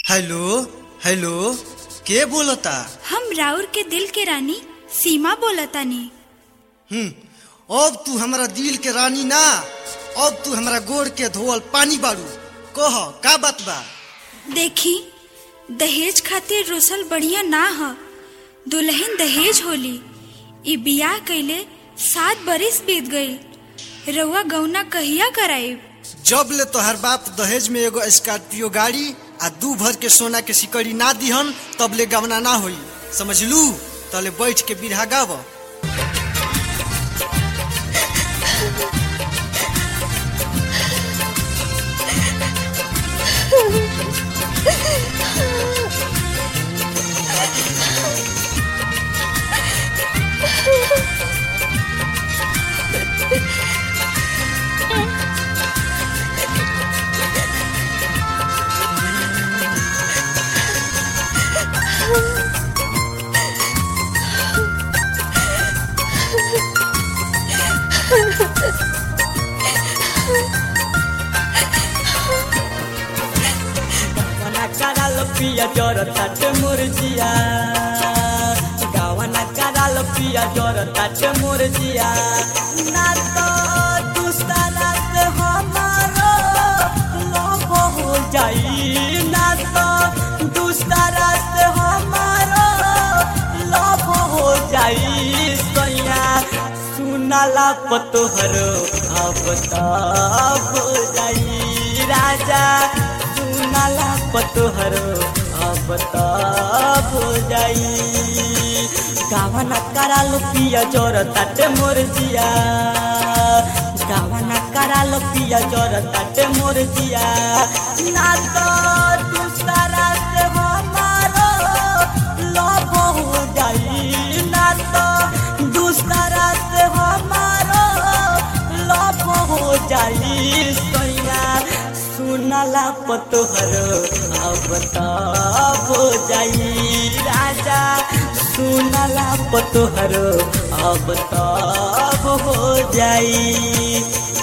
hello hello के बोलता हम राउर के दिल के रानी सीमा बोलतानी हम्म अब तू हमरा दिल के रानी ना अब तू हमरा गोड़ के धोवल पानी बारू कह का बात बा देखी दहेज खातिर रोसल बढ़िया ना ह दुल्हन दहेज होली ई बियाह कइले सात बरिस बीत गई रउआ गौना कहिया कराइब जब ले तोहर बाप दहेज में एगो स्कॉर्पियो गाड़ी आ दू भर के सोना के सिकड़ी ना दिहन तब ले गवना ना होई समझलू तले बैठ के बिरहा गाव गावाना कराल पिया जर ताट मुरजिया गावाना कराल पिया जर ताट मुरजिया ना तो दूसरा से हमारो लव हो जाई ना तो दूसरा से हमारो लव हो जाई सैया सुनाला पतोहरो अब तब हो जाई राजा सुनाला पतोहरो अब तब हो जाई गावना कराल पिया जोर ताटे मोर जिया गावना कराल पिया जोर ताटे मोर जिया ना तो दूसरा से हमारो लव हो जाई ना तो दूसरा से हमारो लव हो जाई सैया सुनला पतोहरो अब तब हो जाई राजा सुनला पतोहरो अब तब हो जाई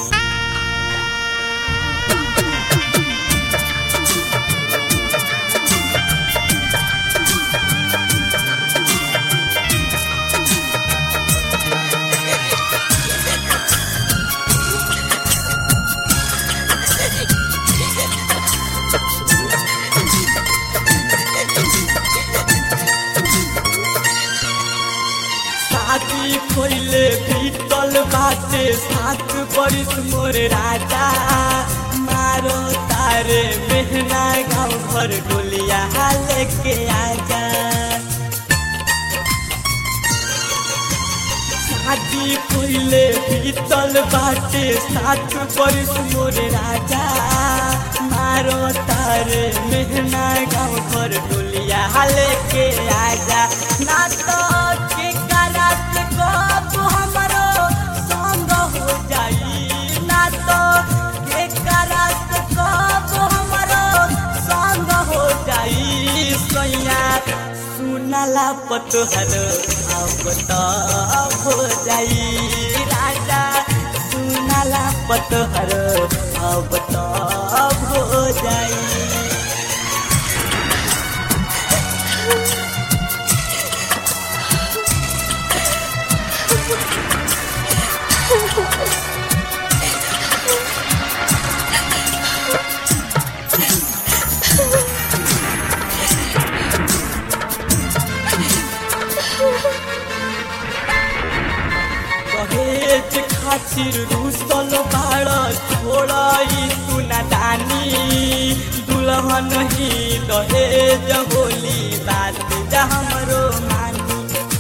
साथी खोइले बीतल बाटे सात बरिस मोर राजा मारो तारे मेहना गाँव घर डोलिया लेके आजा साथी खोइले बीतल बाटे सात बरिस मोर राजा मारो तारे मेहना गाँव घर डोलिया लेके आजा ना तो के करात कब हमरो संग हो जाई ना तो के करात कब हमरो संग हो जाई सैया सुनला पतोहरो अब तब हो जाई राजा सुनला पतोहरो अब तब हो जाई दहेज खातिर रुसल बाड़ छोड़ई सुना दानी दुल्हन ही दहेज होली बात जा हमरो मानी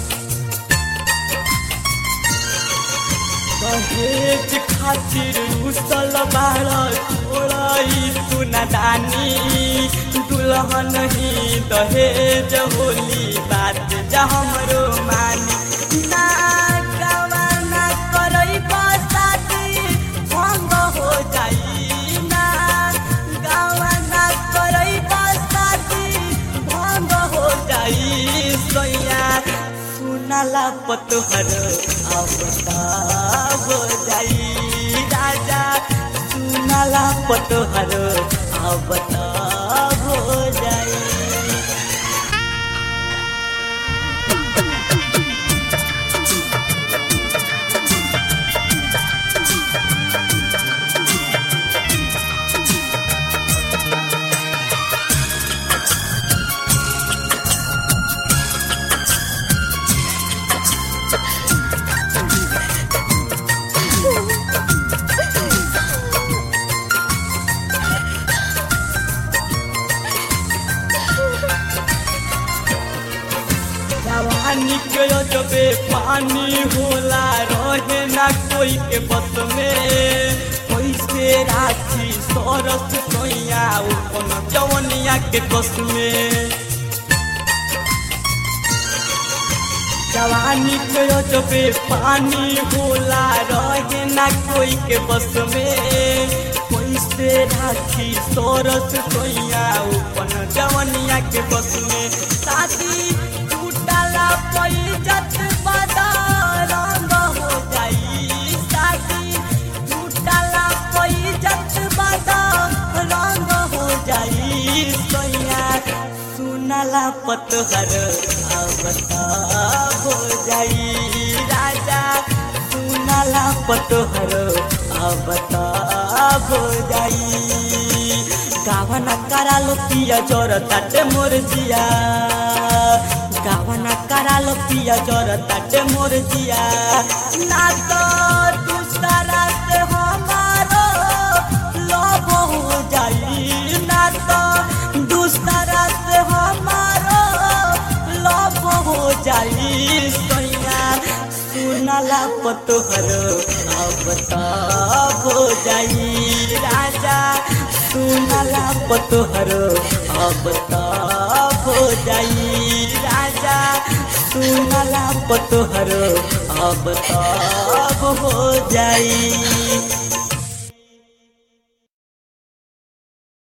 दहेज खातिर रुसल बाड़ छोड़ई सुना दानी दुल्हन ही दहेज होली बात जा हमरो मानी ना गवाना करई बसाती भंग हो जाई ना गवाना करई बसाती भंग हो जाई सैया सुनला पतोहर अब तब हो जाई राजा सुनला पतोहर अब तब हो जाई जवानी के जबे पानी होला रहे ना कोई के बस में कैसे राखी सरस सोया अपन जवनिया के कस में जवानी के जबे पानी होला रहे ना कोई के बस में कैसे राखी सरस सोया अपन जवनिया के बस में शादी टूटला पैजत बदा रंग हो जाई शादी टूटला पैजत बदा रंग हो जाई सोया सुनला पतहर आवता हो जाई राजा सुनला पतहर आवता हो जाई गावना करालो पिया जोर ताटे मोर जिया गावना करालो पिया जोर ताटे मोर जिया ना तो दूसरा से हमारो लोभ हो जाई ना तो दूसरा से हमारो लोभ हो जाई सोया सुनला पतोहर अब तब हो जाई राजा सुनला पतोहर अब तब हो जाई राजा सुनला पतोहर अब तब हो जाई